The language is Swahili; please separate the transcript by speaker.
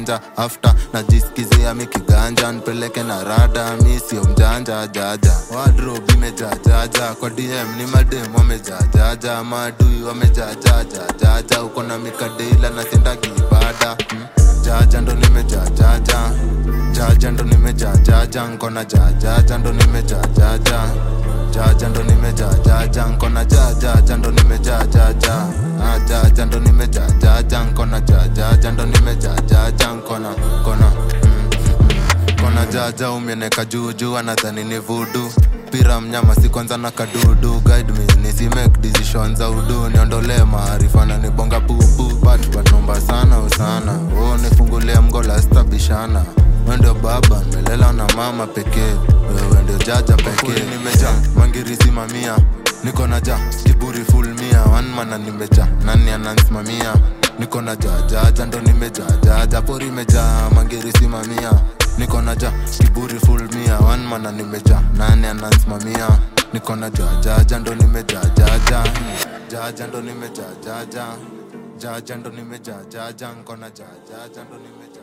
Speaker 1: kiganja after najisikizia mikiganja nipeleke na rada mi sio mjanja jaja wardrobe imejajaja kwa dm ni madem wamejajaja maadui wamejajajajaja uko na mikadeila natenda kiibada hmm? jaja ndo nimejajaja jaja ndo nimejajaja nkona jajaja ndo nimejajaja jaja ndo nimejajaja nkona jajaja ndo nimejajaja Ah, jaja ndo nimejajaja nkona jajaja ndo nimejajaja nkona kona mm, mm. kona jaja umeneka juujuu anadhani ni vudu pira mnyama si kwanza na kadudu guide me nisi make decisions za udu niondolee maarifa na nibonga bubu but but nomba sana usana oh nifungulie mgola stabishana we ndio baba nimelela na mama pekee wewe ndio jaja pekee nimeja mangiri simamia niko na ja kiburi full mia wanmana nimeja nani anansimamia niko na jajaja ndo nimejajaja pori imejaa mangiri simamia niko na ja kiburi full mia wanmana nimeja nani anansimamia niko na jajaja ndo nimejajaja jaja ndo nimejajaja jaja ndo nimejajaja nkona jajaja ndo nimeja